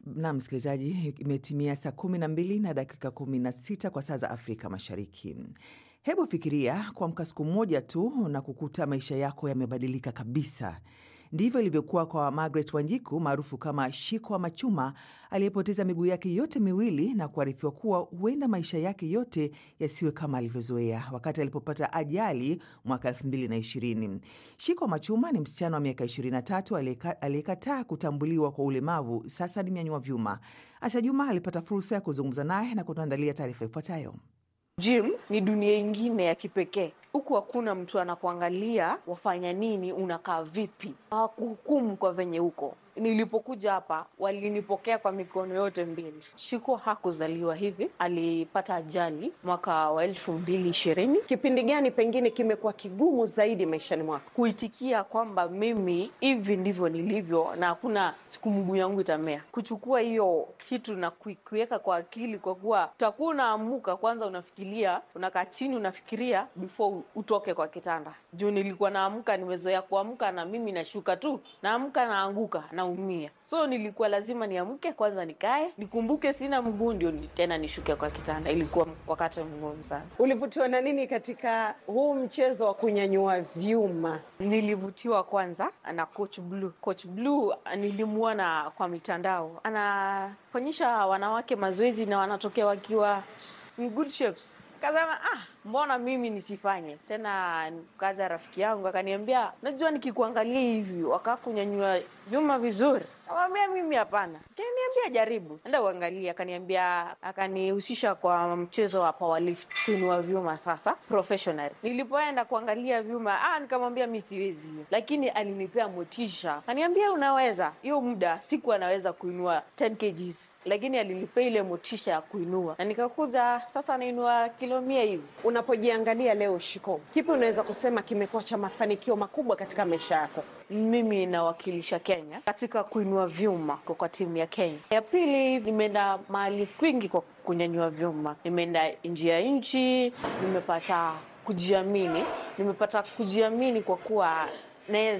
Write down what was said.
Na msikilizaji, imetimia saa kumi na mbili na dakika kumi na sita kwa saa za Afrika Mashariki. Hebu fikiria kuamka siku moja tu na kukuta maisha yako yamebadilika kabisa. Ndivyo ilivyokuwa kwa Margaret Wanjiku maarufu kama Shiko wa Machuma, aliyepoteza miguu yake yote miwili na kuarifiwa kuwa huenda maisha yake yote yasiwe kama alivyozoea wakati alipopata ajali mwaka 2020. Shiko wa Machuma ni msichana wa miaka 23 aliyekataa kutambuliwa kwa ulemavu, sasa ni mnyanyua vyuma. Asha Juma alipata fursa ya kuzungumza naye na kutuandalia taarifa ifuatayo. Gym ni dunia ingine ya kipekee. Huku hakuna mtu anakuangalia wafanya nini, unakaa vipi, hawakuhukumu kwa venye huko. Nilipokuja hapa walinipokea kwa mikono yote mbili. Shiko hakuzaliwa hivi, alipata ajali mwaka wa elfu mbili ishirini. Kipindi gani pengine kimekuwa kigumu zaidi maishani mwako? Kuitikia kwamba mimi hivi ndivyo nilivyo na hakuna siku mguu yangu itamea, kuchukua hiyo kitu na kuiweka kwa akili, kwa kuwa utakuwa unaamuka kwanza, unafikiria, unakaa chini, unafikiria before utoke kwa kitanda. Juu nilikuwa naamka, nimezoea kuamka na mimi nashuka tu, naamka naanguka na umia so nilikuwa lazima niamke kwanza, nikae nikumbuke sina mguu, ndio tena nishuke kwa kitanda. Ilikuwa wakati mgumu sana. Ulivutiwa na nini katika huu mchezo wa kunyanyua vyuma? Nilivutiwa kwanza na Coach Blue. Coach Blue nilimwona kwa mitandao, anafanyisha wanawake mazoezi na wanatokea wakiwa in good shapes. Kasema ah, mbona mimi nisifanye tena? Kaza rafiki yangu akaniambia, najua nikikuangalia hivi wakaa kunyanyua vyuma vizuri. Akamwambia mimi hapana, kaniambia jaribu, enda uangalie. Akaniambia, akanihusisha kwa mchezo wa powerlift, kuinua vyuma sasa professional. Nilipoenda kuangalia vyuma, ah, nikamwambia mi siwezi, lakini alinipea motisha, akaniambia unaweza. Hiyo muda siku anaweza kuinua 10 kgs lakini alinipea ile motisha ya kuinua na nikakuja sasa nainua kilo mia hivi. Unapojiangalia leo, Shiko, kipi unaweza kusema kimekuwa cha mafanikio makubwa katika maisha yako? Mimi nawakilisha Kenya katika kuinua vyuma kwa timu ya Kenya. Ya pili, nimeenda mahali kwingi kwa kunyanyua vyuma, nimeenda nje ya nchi, nimepata kujiamini, nimepata kujiamini kwa kuwa naweza